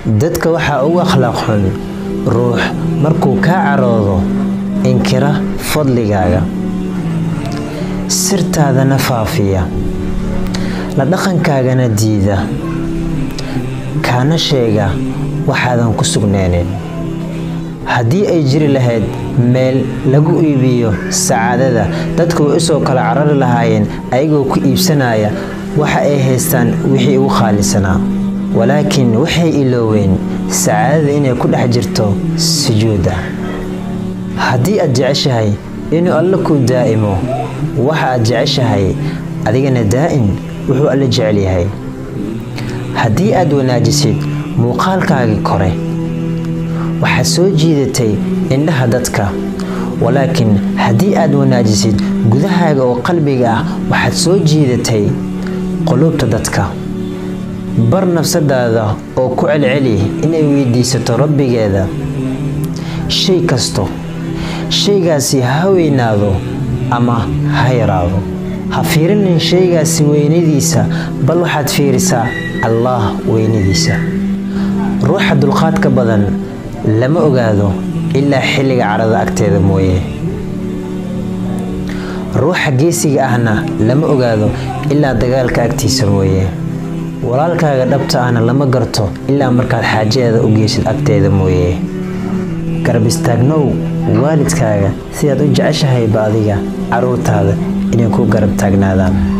dadka waxaa ugu akhlaaq xun ruux markuu kaa caroodo inkira fadligaaga sirtaadana faafiya la dhaqankaagana diida kaana sheega waxaadan ku sugnaanin haddii ay jiri lahayd meel lagu iibiyo sacaadada dadku way usoo kala carari lahaayeen ayagoo ku iibsanaya waxa ay haystaan wixii ugu khaalisanaa walaakiin waxay ilooween sacaadada inay ku dhex jirto sujuuda haddii aad jeceshahay inuu alle kuu daa'imo waxa aad jeceshahay adigana daa'im wuxuu alle jecel yahay haddii aad wanaajisid muuqaalkaagii kore waxaad soo jiidatay indhaha dadka walaakiin haddii aad wanaajisid gudahaaga oo qalbiga ah waxaad soo jiidatay quluubta dadka bar nafsadaada oo ku celceli inay weydiisato rabbigeeda shay kasto shaygaasi ha weynaado ama ha yaraado ha fiirinin shaygaasi weynadiisa bal waxaad fiirisaa allaah weynadiisa ruuxa dulqaadka badan lama ogaado ilaa xilliga carada agteeda mooye ruuxa geesiga ahna lama ogaado ilaa dagaalka agtiisa mooye walaalkaaga dhabta ahna lama garto ilaa markaad xaajadeeda u geysid agteeda mooye garab istaagnow waalidkaaga sidaad u jeceshahayba adiga carruurtaada inay ku garab taagnaadaan